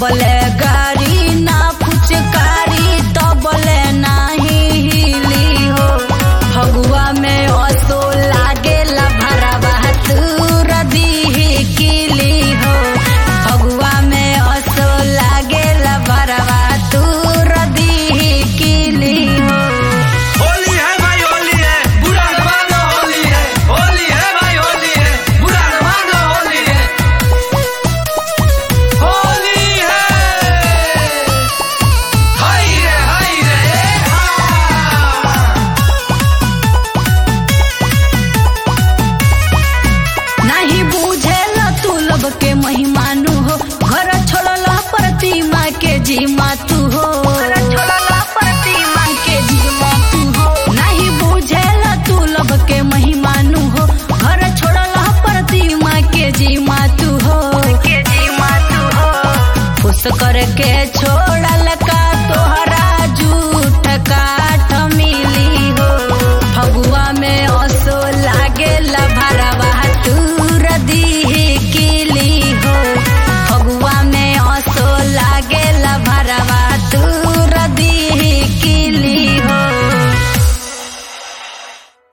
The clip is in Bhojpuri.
जबले गाड़ी ना फुचकारी तबले नाही हिली हो फगुआ में असो लागेला भरावा तूर दीही किली हो फगुआ में असो लागेला भरावा तूर दीही किली हो होली है भाई होली है बुरा न मानो होली है होली है भाई होली है बुरा न मानो होली है होली है हाय रे हाय रे हा नहीं बुझेल तू लब के महिमानु हो घर छोड़ल प्रतिमा के जीमा तू हो प्रतिमा के जीमा तू हो नहीं बुझेल तू लब के महिमानु हो घर छोड़ल प्रतिमा के जीमा तू हो के जीमा तू हो खुश करके छोड़